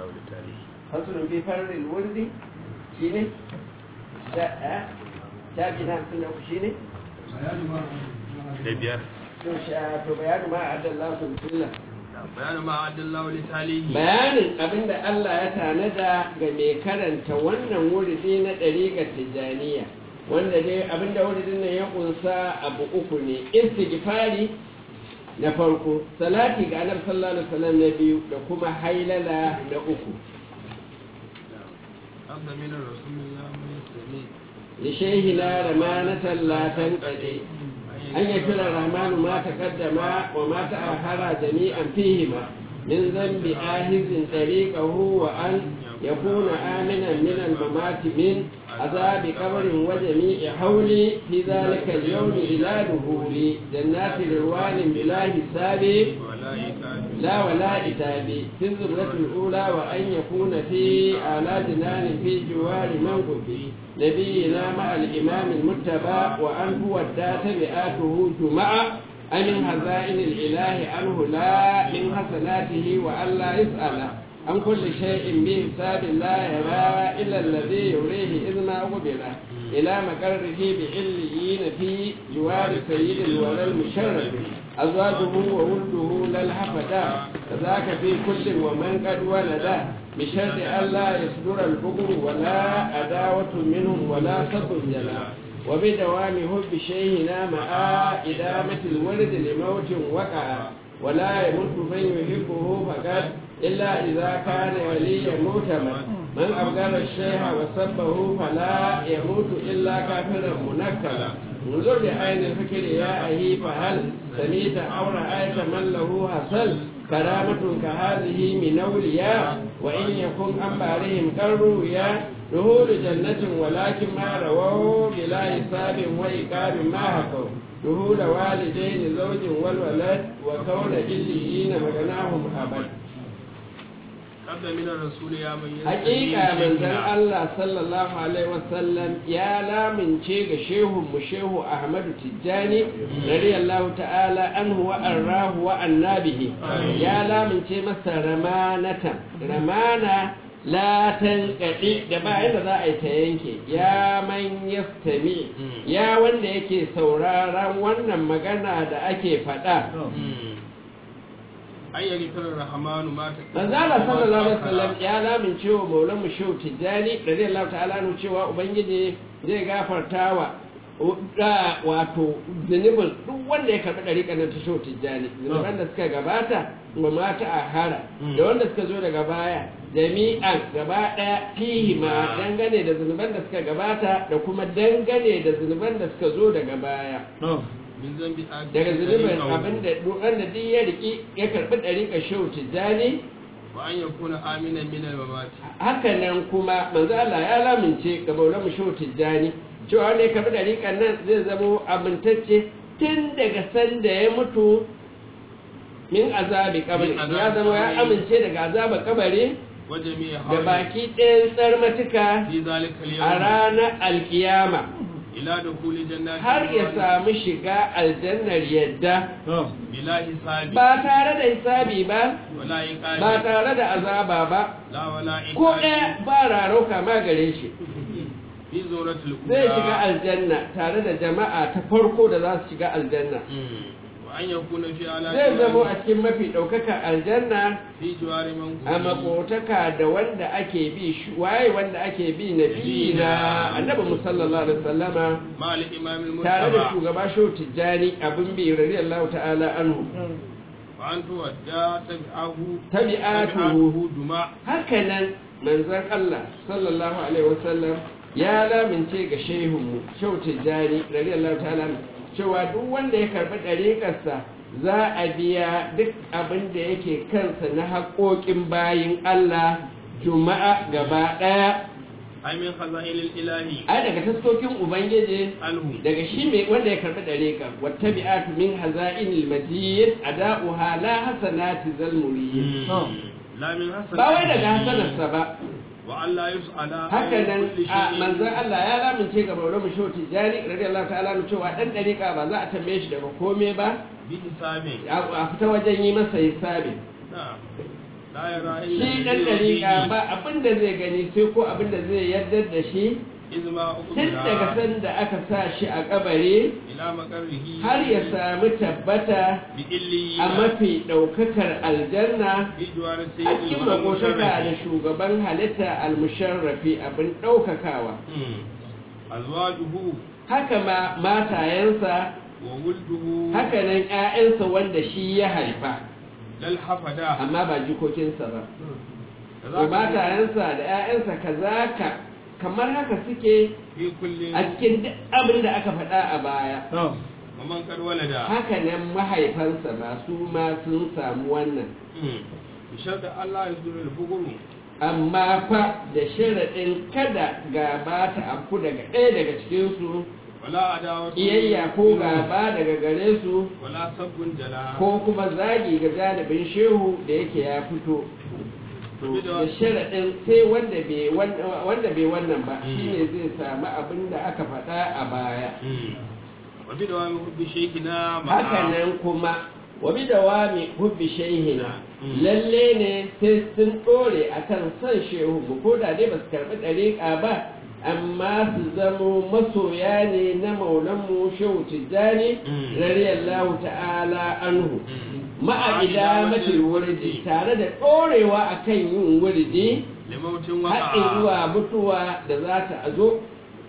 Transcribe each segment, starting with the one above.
Allah wa tarihi fasulun fi farin wurdi shi ne shafi na hamsin da uku shi ne da biyar to sha to bayanu ma a adalla su bismillah bayanin ma adalla wa tarihi bayanin abinda Allah ya tanada ga mai karanta wannan wuridi na ɗariƙar tijjaniya wanda dai abinda wuridin nan ya kunsa abu uku ne istighfari na farko salati ga annabi sallallahu alaihi wasallam na biyu da kuma hailala na uku abda min rasulillah mai sami li shaykhina ramanatan la tanqadi an yakira rahmanu ma taqaddama wa ma ta'akhara jami'an fihima min dhanbi ahizin tariqahu wa an yakuna aminan min al-mamati min عذاب قبر وجميع حولي في ذلك اليوم إلى دخولي جنات روان بلا حساب wala ikabi لا ولا إتاب في الزمرة الأولى وأن يكون في أعلى جنان في جوار من كفي نبينا مع الإمام المتبع وأن هو الدات مئاته جمعة أمن هزائن الإله عنه لا من حسناته وأن لا يسأل عن كل شيء بحساب لا يرى إلا الذي يريه إذ ما قبل إلى مقره بعليين في جوار سيد الورى المشرف أزواجه وولده لا الحفدا كذاك في كل ومن قد ولد بشرط ألا يصدر البغض ولا عداوة منهم ولا سب جلا وبدوام حب شيخنا مع إدامة الولد لموت وقع ولا يموت من يحبه فقط إلا إذا كان وليا مؤتمن من أبغض الشيخ وسبه فلا يموت إلا كافرا منكلا انظر بعين الفكر يا أهي فهل سميت أو رأيت من له حصل كرامة كهذه من أولياء وإن يكن عن بارهم كالرؤيا دخول جنة ولكن ما رووا بلا حساب وإقاب ما حكوا دخول والدين زوج والولد وكون إليين مغناهم أبد abda min rasul ya man Hakika manzon Allah sallallahu alaihi wasallam ya lamince ga shehun mu shehu Ahmadu Tijjani radiyallahu ta'ala anhu wa arrahu wa annabihi ya lamince masa ramanatan ramana la tanqadi da ba yadda za a yi ta yanke ya man yastami ya wanda yake sauraron wannan magana da ake faɗa an yi firar rahamanu ma ta manzala sallallahu alaihi wasallam ya lamin cewa maulan mu shehu tijjani radiyallahu ta'ala anhu cewa ubangiji zai gafartawa da wato zunubin duk wanda ya karɓi ɗariƙar nan ta shehu tijjani zunuban da suka gabata wa mata a hara da wanda suka zo daga baya jami'an gaba ɗaya fihi ma dangane da zunuban da suka gabata da kuma dangane da zunuban da suka zo daga baya min zambi daga zunubin abin da wanda duk ya riki ya karɓi ɗariƙar shehu tijjani wa an yakuna aminan min al-mamati haka nan kuma manzo Allah ya lamince ga Maulana Shehu Tijjani cewa ne ka bi dariƙan nan zai zamo amintacce tun daga sanda ya mutu min azabi kabari Min azabi ya zama ya kabari. amince daga azaba kabari wa jami'a da hawli baki ɗayan tsarmatuka fi zalika a al-yawm ranar alkiyama ila dukhuli jannati har ya samu shiga aljannar yadda bila hisabi ba tare da hisabi ba wala iqabi ba tare da azaba ba la wala ko iqabi ɗaya ba rarauka ma gare shi fi zuratul zai shiga aljanna tare da jama'a ta farko da za su shiga aljanna wa an yakuna fi ala zai zamo a cikin mafi ɗaukaka aljanna fi jiwari man a makotaka da wanda ake bi shi- waye wanda ake bi na bi na annabi musallallahu alaihi wasallama ma al-imam tare da al-mustafa shugaba shehu tijjani abin bi radiyallahu ta'ala anhu wa an tuwadda tabi'ahu tabi'atuhu duma hakanan manzon Allah sallallahu alaihi wasallam ya lamince ga shehunmu shehu tijjani radiyallahu ta'ala anhu, cewa duk wanda ya karbi ɗariƙarsa za a biya duk abin da yake kansa na haƙoƙin bayin Allah juma'a gaba ɗaya ay min khaza'il ilahi a daga taskokin ubangiji alhu daga shi mai wanda ya karbi ɗariƙa wata bi'atu min haza'inil majid ada'uha la hasanati zalmuriyin la min hasan ba wai daga hasanarsa ba wa Allah yus'ala haka nan kulli a shay'in. manzon Allah ya lamince ga Maulana Shehu Tijjani radiyallahu ta'ala anhu cewa dan dariƙa ba za a tambaye shi daga kome ba bi hisabi a a fita wajen yi masa hisabi na la yara shi ɗan ɗariƙa ba abin da zai gani sai ko abin da zai yarda da shi izma tun daga ukubira sanda aka sa shi a kabari ila makarrihi har ya sami tabbata bi illi a mafi ɗaukakar aljanna bi juwar a sayyidil cikin makotaka da shugaban halitta almusharrafi abin ɗaukakawa azwajuhu haka ma matayensa wa wulduhu haka nan ‘ya'yansa wanda shi ya haifa lal hafada amma ba jikokinsa ba da ko matayensa da ‘ya'yansa kazaka kamar haka suke fi kullin a cikin duk abin da aka faɗa a baya wa man kad walada haka nan mahaifansa ba su ma sun samu wannan bi sharda Allah ya zura al-fuguru amma fa da sharaɗin kada gaba ta afku daga ɗaya daga cikinsu wala adawatu iyayya ko gaba daga gare su wala sabbun jala ko kuma zagi ga janibin shehu da yake ya fito To, da sharaɗin sai wanda bai wan- wanda bai wannan ba shine zai samu abin da aka faɗa a baya wa bi dawami hubbi shaykhina ma'a haka nan kuma wa bi dawami hubbi shaihina Mm. lalle ne sai sun ɗore akan son shehu mu ko da dai ba su karɓi ɗariƙa ba amma su zamo masoya ne na maulanmu shehu tijjani Mm. radiyallahu ta'ala anhu Mm. ma'a idamatul wurdi tare da ɗorewa akan yin wurdi limautin haɗin waqa'a zuwa mutuwa da za ta zo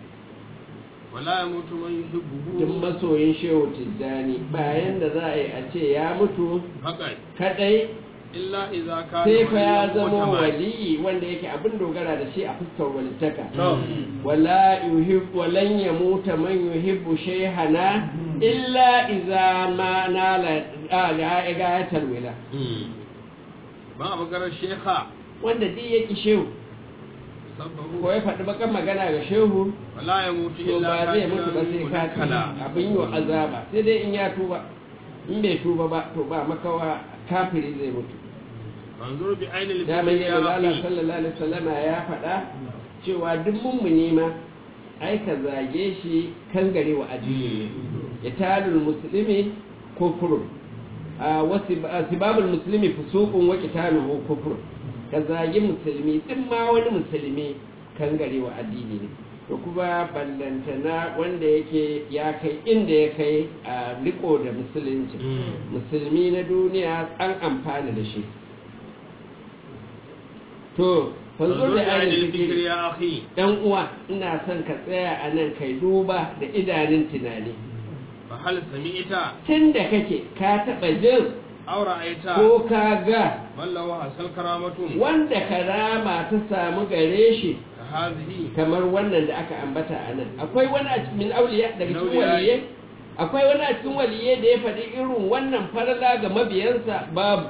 wala yamutu man yuhibbuhu duk masoyin shehu tijjani bayan da za a yi a ce ya mutu faqat kadai illa idza kana sai fa ya waliyan zama mu'taman. waliyi wanda yake abin dogara da shi a fuskar walittaka Mm. wala yuhib walan yamuta man yuhibbu shayhana illa idza ma nala ga gayatal wila Mm. ba a maganar shekha wanda duk yake shehu sabbahu ko ya faɗi bakan magana ga shehu wala yamutu to illa ba zai mutu ba sai kafiran kafin munakkala. abin yi azaba sai dai in ya tuba in bai tuba ba to ba makawa kafiri zai mutu manzur bi ainil daman fikri yi ya Allah akhi sallallahu alaihi wasallama ya faɗa cewa duk mummuni ma ai ka zage shi kan gare wa addini ya talul muslimi kufrun a wasu sibabul muslimi fusuqun wa qitaluhu kufrun ka zagi musulmi din ma wani musulmi kan gare wa addini ne to kuma ballantana wanda yake ya kai inda ya kai a riko da musulunci Mm. musulmi na duniya an amfana da shi to fanzo manzur da bi ainihin ainil fikri fikiri ya akhi dan uwa ina son ka tsaya a nan kai duba da idanun tunani fa hal sami'ta tun da kake ka taɓa jin aw ra'aita ko ka ga man lahu hasal karamatun wanda karama ta samu gare shi ka hadhihi kamar wannan da aka ambata a nan akwai wani a cikin auliya daga cikin Auliya. waliyai akwai wani a cikin waliyai da ya faɗi irin wannan farla ga mabiyansa babu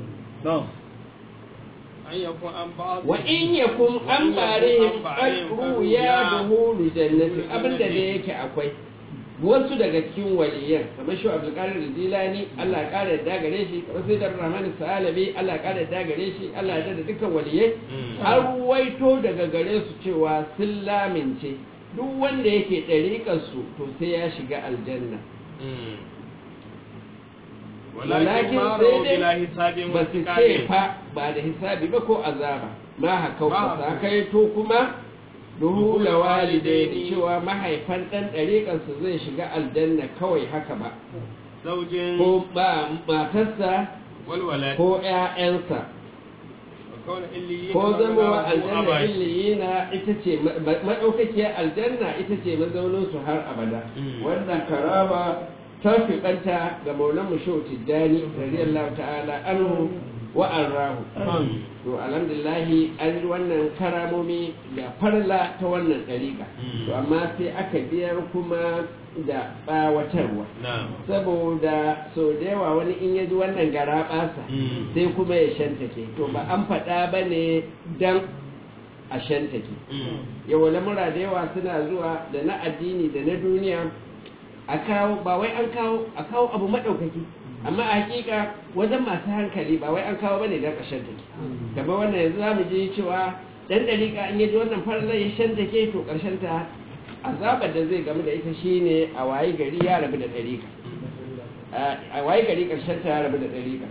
an yakun an ba'd wa in yakun an barihim qadru ya duhulu jannati abinda da yake akwai wasu daga cikin waliyan kamar shi Abdul Qadir Jilani Allah ya kare da gare shi kamar sai da Rahman Salabi Allah ya kare da gare shi Allah ya da dukkan waliyai Mm. har waito daga gare su cewa sun lamince duk wanda yake ɗariƙar su to sai ya shiga aljanna Mm. Walakin walakin ma sai ra'u dai bila hisabin ba wa su ce tiqalin fa ba da hisabi ba ko azaba ma haka Ma ba haka. kai to kuma duhula Duhula walidai walidaini. cewa mahaifan ɗan ɗariƙarsu zai shiga aljanna kawai haka ba zaujin ko ba matarsa wal walad ko ƴaƴansa wa kauna illiyin ko wa zama manahu aljanna abad. illiyina ita ce ma- ma- maɗaukakiyar aljanna ita ce mazauninsu har abada Mm. wannan karama ta fi ɓanta ga maulan mu shau tijjani radiyallahu ta'ala anhu wa an rahu Mm. to alhamdulillahi an yi wannan karamomi da farla ta wannan ɗariƙa Mm. to amma sai aka biyar kuma da ɓawatarwa na'am saboda sau da yawa wani in ya ji wannan gara ɓasa Mm. sai kuma ya shantake to ba an faɗa ba ne don a shantake Mm. yawa lamura da yawa suna zuwa da na addini da na duniya a kawo ba wai an kawo a kawo abu maɗaukaki amma a hakika wajen masu hankali ba wai an kawo bane don a shantake kamar wannan yanzu za mu ji cewa dan dariƙa in yaji wannan farlar ya shantake to ƙarshen ta azabar da zai gamu da ita shine a wayi gari ya rabu da dariƙa a wayi gari ƙarshen ta ya rabu da dariƙa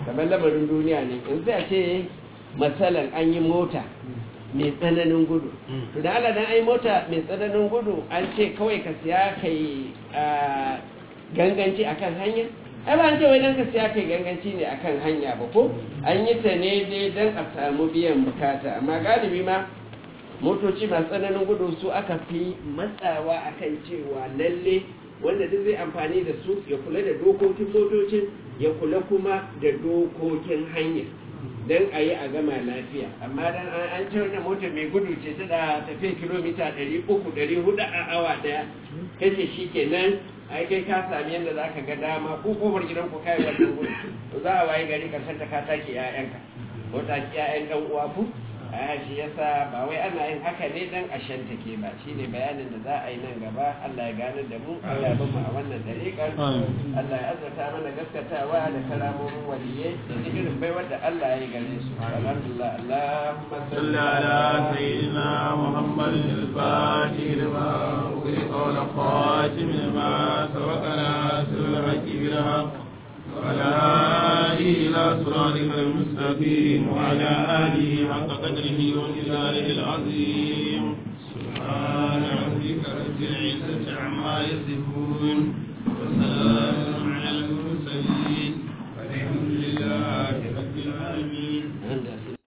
kamar lamarin duniya ne in sai a ce matsalan an yi mota mai tsananin gudu to da Allah dan ai mota mai tsananin gudu an ce kawai ka siya kai ganganci akan hanya ai ba an ce wai dan ka siya kai ganganci ne akan hanya ba ko an yi ta ne dai dan a samu biyan bukata amma galibi ma motoci masu tsananin gudu su aka fi matsawa akan cewa lalle wanda duk zai amfani da su ya kula da dokokin motocin ya kula kuma da dokokin hanya don a yi a gama lafiya amma dan an ce wannan mota mai gudu ce ta da tafiya kilomita 300-400 a awa daya kace shi kenan ai kai ka sami yadda za ka ga dama ko kofar gidan ku kai wannan gudu to za a waye gari karshen ta ka take 'ya'yanka ko ta ki 'ya'yan ɗan uwa ku a shi yasa ba wai ana yin haka ne dan a shantake ba shine bayanin da za a yi nan gaba Allah ya gane da mu Allah ya bamu a wannan dariƙar Allah ya azurta mana gaskatawa da karamomin waliyai da irin baiwar da Allah ya yi gare su alhamdulillah Allahumma صل على سيدنا محمد الفاتح لما أغلق والخاتم لما سبق ناصر الحق بالحق وعلى آله إلى صراطك المستقيم وعلى آله حق قدره ومقداره العظيم سبحان ربك رب العزة عما يصفون